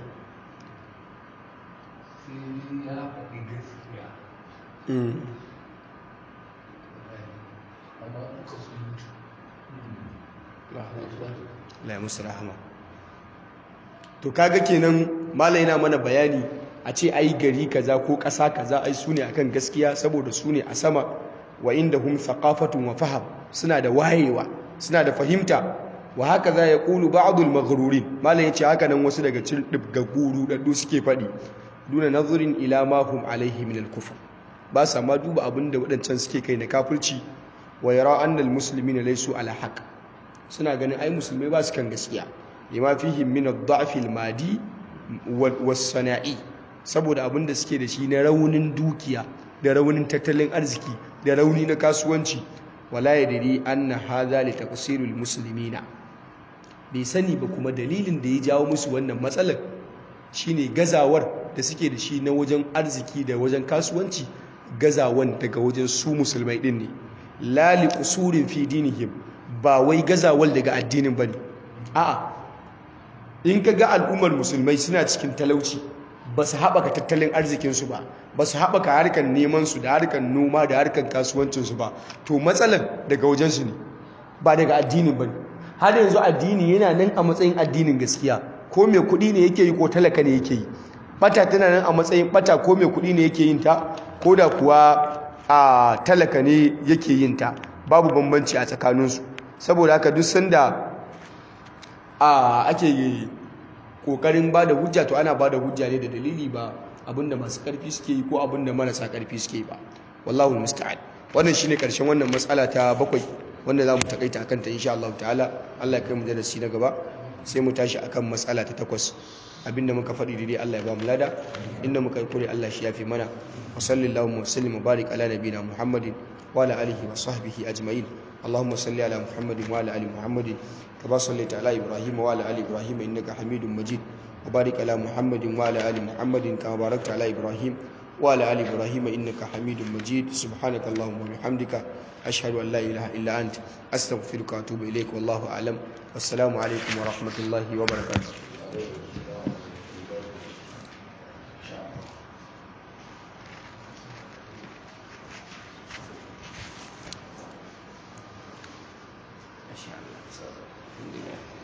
sai dai ya faɗi gaskiya mm. amma duka su mutu Allah ya musu rahama to kaga kenan malai yana mana bayani a ce ai gari kaza ko ƙasa kaza ai su ne akan gaskiya saboda su ne a sama wa inda hum thaqafatun wa faham suna da wayewa suna da fahimta wa haka za ya ƙulu ba'adul maghrurin malai ya ce haka nan wasu daga cikin ɗibgaggu ɗaɗɗu suke faɗi duna nazurin ila ma hum alaihi min al-kufr ba sa ma duba abin da waɗancan suke kai na kafirci wa yara annal muslimina laysu ala haqq suna ganin ai musulmai ba su kan gaskiya lima fihim min ad-da'f al-madi was-sana'i saboda abin da suke da shi na raunin dukiya da raunin tattalin arziki da rauni na kasuwanci wala yadri anna hadha li taqsiril muslimina bai sani ba kuma dalilin da ya jawo musu wannan matsalar shine gazawar da suke da shi na wajen arziki da wajen kasuwanci gazawan daga wajen su musulmai din ne la li qusurin fi dinihim ba wai gazawal daga addinin bane a'a in ka ga al'ummar musulmai suna cikin talauci ba su haɓaka tattalin arzikinsu ba ba su haɓaka harkar nemansu da harkar noma da harkar kasuwancinsu ba to matsalar daga wajensu ne ba daga addinin ba ne har yanzu addini yana nan a matsayin addinin gaskiya ko mai kuɗi ne yake yi ko talaka ne yake yi bata tana nan a matsayin bata ko mai kuɗi ne yake yin ta ko da kuwa a talaka ne yake yin ta babu bambanci a tsakaninsu saboda haka duk sanda a ake kokarin ba da hujja to ana ba da hujja ne da dalili ba abinda masu karfi suke yi ko abinda marasa karfi suke yi ba wallahu musta'an wannan shine karshen wannan matsala ta bakwai wanda zamu takaita akan ta insha Allah ta'ala Allah ya kai mu darasi na gaba sai mu tashi akan matsala ta takwas abinda muka faɗi daidai Allah ya ba mu lada inda muka yi kure Allah shi yafi mana wa sallallahu wa sallim wa barik ala nabiyina Muhammadin wa ala alihi wa sahbihi ajma'in اللهم صل على محمد وعلى ال محمد كما صليت على ابراهيم وعلى ال ابراهيم انك حميد مجيد وبارك على محمد وعلى ال محمد كما باركت على ابراهيم وعلى ال ابراهيم انك حميد مجيد سبحانك اللهم وبحمدك اشهد ان لا اله الا انت استغفرك واتوب اليك والله اعلم والسلام عليكم ورحمه الله وبركاته ما شاء الله الحمد لله